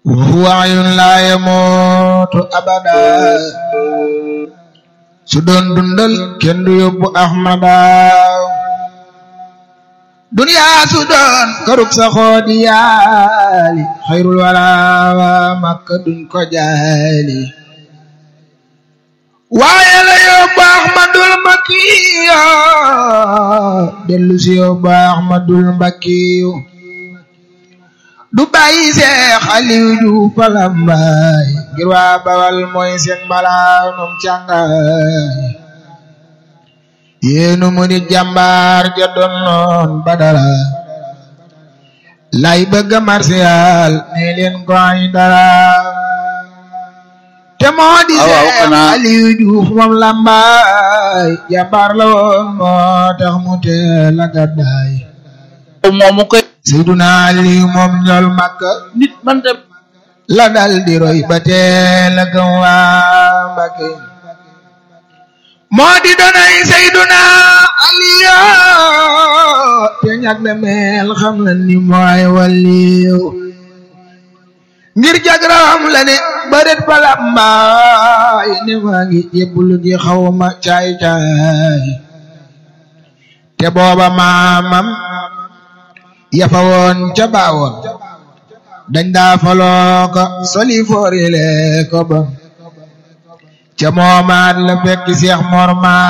وهو عين لا يموت أبدا su doon dundal kenn du yóbbu Ahmada duniyaa su doon karuk sa xoodi yaali xayrul wala makka duñ ko jaali waaye la yóbbu Ahmadul Mbakiyo dellu si yóbbu Ahmadul Mbakiyo du bàyyi Seex Aliw Juuf Palambaay ngir waa Bawal mooy seen malaanum càngaay yéenu mu di jàmbaar ja doon noon Badara lay bëgga marsiyaal ne leen ko ay dara te moo di Seex Aliw Juuf moom Lambaay jàmbaar la woon moo tax mu teel a gàddaay moomu koy Seyduna Aliyu moom ñool Makka nit man de la dal di roy ba teel a gëm waa Mbakke moo di donay Seyduna Aliyu te ñag na mel xam na ni mooy waliyu ngir jagram la ne bëret balambaay ne maa ngi jébbulu ji xawma caay caay te booba maamam yafa woon ca baawoon dañ daa faloo ko soli foorile ko bon ca moomaat la fekk Seex Mor